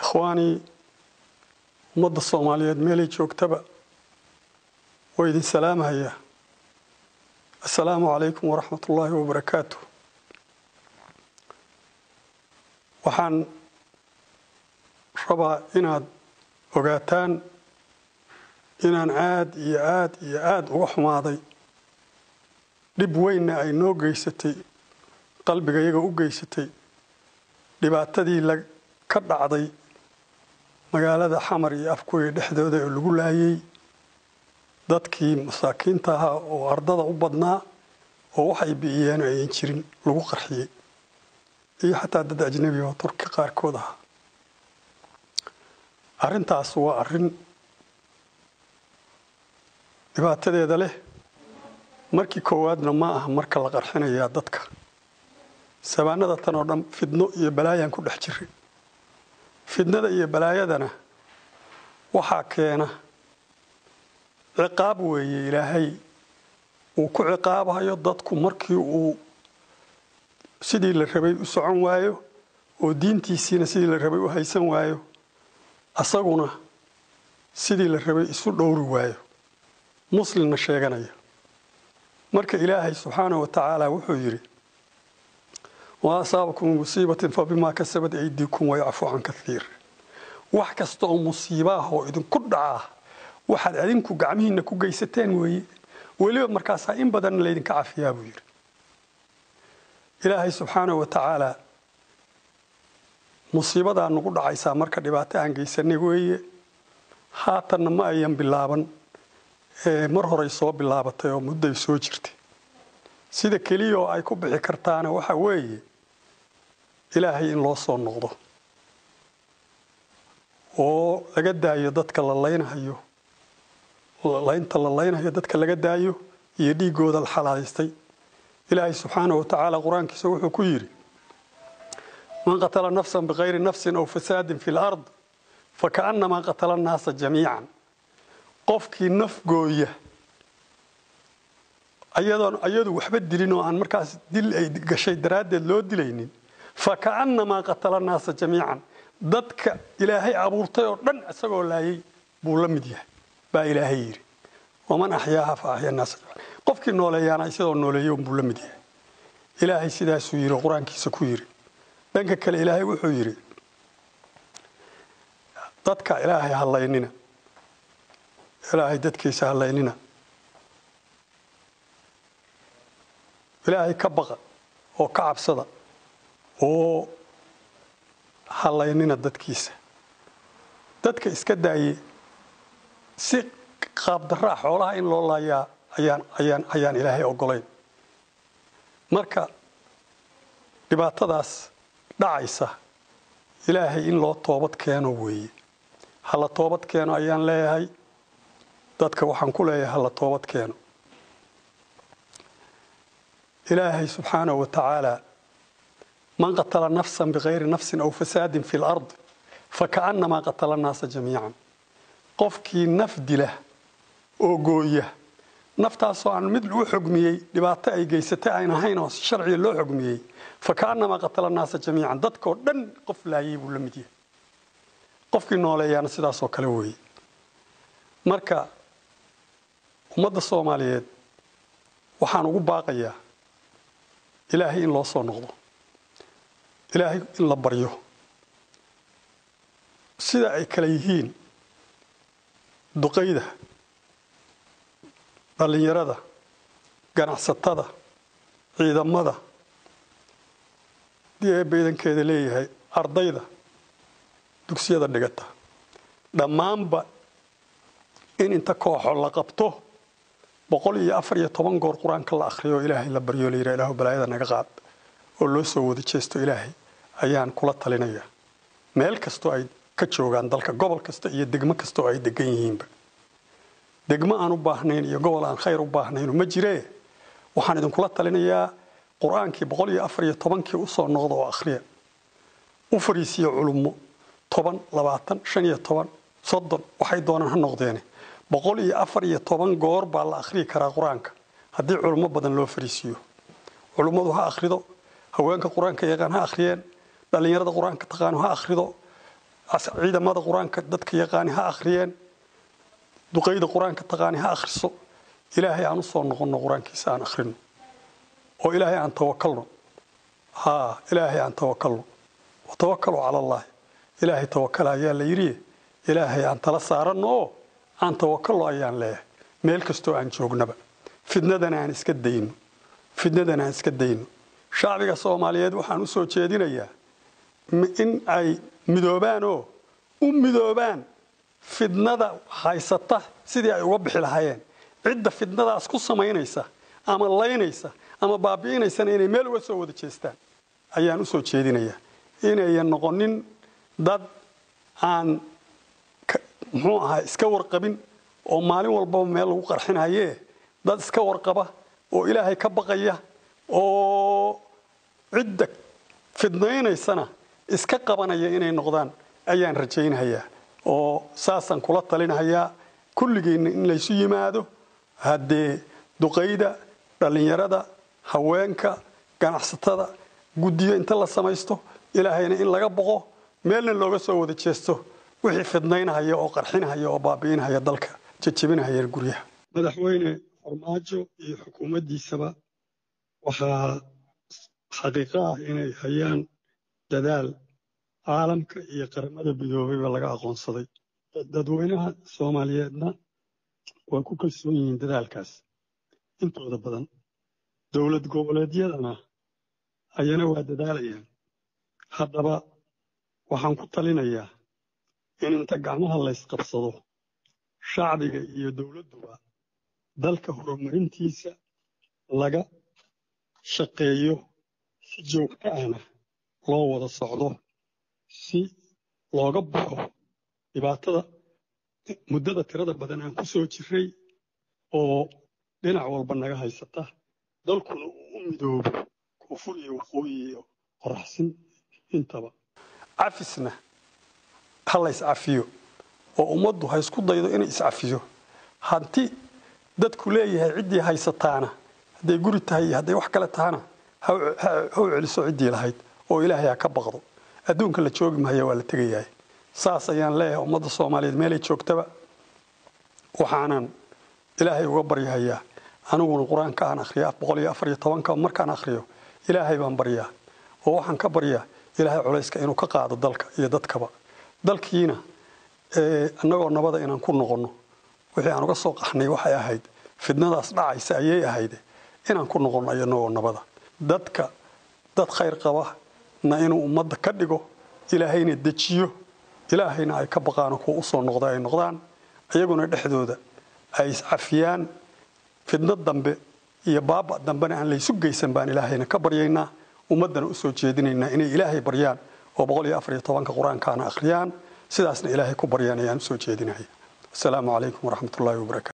ikhwaanii ummadda soomaaliyeed meelay joogtaba waa idin salaamhayaa assalaamu calaykum waraxmat ullaahi wabarakaatu waxaan rabaa inaad ogaataan inaan aad iyo aad iyo aada uga xumaaday dhib weynna ay noo geysatay qalbiga iyaga u geysatay dhibaatadii la ka dhacday magaalada xamar iyo afkuya dhexdooda oo lagu laayay dadkii masaakiinta ahaa oo ardada u badnaa oo waxay bi'iyeen ayan jirin lagu qarxiyey iyo xataa dad ajnabi oo turki qaarkood ahaa arrintaas waa arrin dhibaatadeeda leh markii koowaadna ma aha marka la qarxinayaa dadka sabaanada tan oo dhan fidno iyo balaayaan ku dhex jiray fidnada iyo balaayadana waxaa keena ciqaab weeye ilaahay uu ku ciqaabayo dadku markii uu sidii la rabay u socon waayo oo diintiisiina sidii la rabay u haysan waayo asaguna sidii la rabay isu dhowri waayo muslimna sheeganaya marka ilaahay subxaanahu wa tacaala wuxuu yidhi wa asaabakum musiibatin fa bimaa kasabat aydiikum wayacfu can kaiir wax kasta oo musiibaah oo idinku dhacaa waxaad adinku gacmihiinna ku geysateen weeye weliba markaasaa in badanna laydinka cafiyaa buu yidhi ilaahay subxaanahu wa tacaala musiibadaa nagu dhacaysaa marka dhibaato aan geysanay weeye haatanna ma ayan bilaaban mar horay soo bilaabatay oo mudday soo jirtay sida keliya oo ay ku bixi kartaana waxa weeye ilaahay in loo soo noqdo oo laga daayo dadka la laynhayo laynta la laynhayo dadka laga daayo iyo dhiiggooda la xalaalaystay ilaahay subxaanahu wa tacaala qur-aankiisa wuxuu ku yidhi man qatala nafsan bikayri nafsin aw fasaadin fi lard fakaannamaa qatala annaasa jamiican qofkii naf gooya ayadoon ayadu waxba dilin oo aan markaas dil ay gashay daraaddeed loo dilaynin fakaannamaa qatala naasa jamiican dadka ilaahay abuurtay oo dhan isagoo laayay buu la mid yahay baa ilaahay yidhi waman axyaaha fa axya naasa qofkii nooleeyaana isagoo nooleeyo buu la mid yahay ilaahay sidaasuu yidhi qur-aankiisa ku yidhi dhanka kale ilaahay wuxuu yidhi dadka ilaahay hallaynina ilaahay dadkiisa hallaynina ilaahay ka baqa oo ka cabsada oo hallaynina dadkiisa dadka iska daaye si qaabdaraa xoolaha in loo laayaa ayaan ayaan ayaan ilaahay ogolayn marka dhibaatadaas dhacaysa ilaahay in loo toobad keeno weeye hala toobad keeno ayaan leeyahay dadka waxaan ku leeyahay hala toobad keeno ilaahay subxaanahu wa tacaala man qatala nafsan bikayri nafsin aw fasaadin fi lard fakaannamaa qatala annaasa jamiican qofkii naf dila oo gooya naftaasoo aan mid lagu xogmiyey dhibaato ay geysatay ayn ahayn oo sharciga loo xogmiyey fakaannamaa qatala annaasa jamiican dadkoo dhan qof laayay buu la mid yahay qofkii nooleeyaana sidaasoo kale weeye marka ummadda soomaaliyeed waxaan ugu baaqayaa ilaahay in loo soo noqdo ilaahay in la baryo sida ay kale yihiin duqayda dhallinyarada ganacsatada ciidamada dii ee baydankeeda leeyahay ardayda dugsiyada dhigata dhammaanba in inta kooxo la qabto boqol iyo afar iyo toban goor qur-aanka la akhriyo oo ilaahay la baryo la yidhaha ilaahu balaayada naga qaad oo loo soo wada jeesto ilaahay ayaan kula talinayaa meel kastoo ay ka joogaan dalka gobol kasta iyo degmo kasta oo ay degan yihiinba degmo aan u baahnayn iyo gobol aan khayr u baahnaynu ma jiree waxaan idinkula talinayaa qur-aankii boqol iyo afar iyo tobankii usoo noqda oo akhriya u fariisiya culummo toban labaatan shan iyo toban soddon waxay doonaan ha noqdeene boqol iyo afar iyo toban goor baa la akhriyi karaa qur-aanka haddii culummo badan loo fariisiiyo culummadu ha akhrido haweenka qur-aanka yaqaan ha akhriyeen dhallinyarada qur-aanka taqaano ha akhrido ciidamada qur-aanka dadka yaqaani ha akhriyeen duqayda qur-aanka taqaani ha akhriso ilaahay aan u soo noqonno qur-aankiisa aan akhrino oo ilaahay aan tawakalno haa ilaahay aan tawakalno watawakkaluu cala allaahi ilaahay tawakala ayaa la yidhi ilaahay aan tala saaranno oo aan tawakallo ayaan leeyahay meel kastoo aan joognaba fidnadana aan iska dayno fidnadana aan iska dayno shacbiga soomaaliyeed waxaan u soo jeedinayaa in ay midoobaan oo u midoobaan fidnada haysata sidii ay uga bixi lahaayeen cidda fidnadaas ku samaynaysa ama laynaysa ama baabi'inaysana inay meel uga soo wada jeestaan ayaan u soo jeedinayaa inayan noqonin dad aan muxuu ahaa iska warqabin oo maalin walbaba meel lagu qarxinayee dad iska warqaba oo ilaahay ka baqaya oo cidda fidnaynaysana iska qabanaya inay noqdaan ayaan rajaynayaa oo saasaan kula talinahayaa kulligeenna in laysu yimaado haddee duqayda dhallinyarada haweenka ganacsatada guddiyo inta la samaysto ilaahayna in laga boqo meelna looga soo wada jeesto wixii fidnaynahaya oo qarxinahaya oo baabi'inahaya dalka jejebinahaya guryaha madaxweyne farmaajo iyo xukuumaddiisaba waxaa xaqiiqo ah inay hayaan dadaal caalamka iyo qaramada midoobeyba laga aqoonsaday dadweynaha soomaaliyeedna waa ku kalsoon yihiin dadaalkaas intooda badan dowlad goboleedyadana ayana waa dadaalayaan haddaba waxaan ku talinayaa in inta gacmaha laysqabsado shacbiga iyo dowladduba dalka horumarintiisa laga shaqeeyo si joogto ahna loo wada socdo si looga baxo dhibaatada muddada tirada badan aan ku soo jirray oo dhinac walba naga haysata dalkuna uu u midoobo koonfur iyo waqooyi iyo qoraxsin intaba cafisna ha la iscafiyo oo ummaddu ha isku daydo inay iscafiyo hanti dadku leeyahay ciddii haysataana hadday guri tahay iyo hadday wax kale tahana ha u celiso ciddii lahayd oo ilaahay ha ka baqdo adduunka la joogi mahaya waa la tegayahay saas ayaan leeyahay ummadda soomaaliyeed meelay joogtaba waxaanan ilaahay uga baryahayaa aniguna qur-aanka aan akhriya boqol iyo afar iyo tobanka markaan akhriyo ilaahay baan baryaa oo waxaan ka baryaa ilaahay culayska inuu ka qaado dalka iyo dadkaba dalkiina annagoo nabada inaan ku noqonno wixii aan uga soo qaxnay waxay ahayd fidnadaas dhacaysa ayay ahayd inaan ku noqonno iyanagoo nabada dadka dad khayr qaba na inuu ummadda ka dhigo ilaahayna dejiyo ilaahayna ay ka baqaano kuwa usoo noqda ay noqdaan iyaguna dhexdooda ay iscafiyaan fidnad dambe iyo baaba dambena aan laysu geysan baan ilaahayna ka baryaynaa ummaddana u soo jeedinaynaa inay ilaahay baryaan oo boqol iyo afar iyo tobanka qur-aankaana akhriyaan sidaasna ilaahay ku baryaan ayaan u soo jeedinaya asalaamu calaykum waraxmat ullahi wabarakatu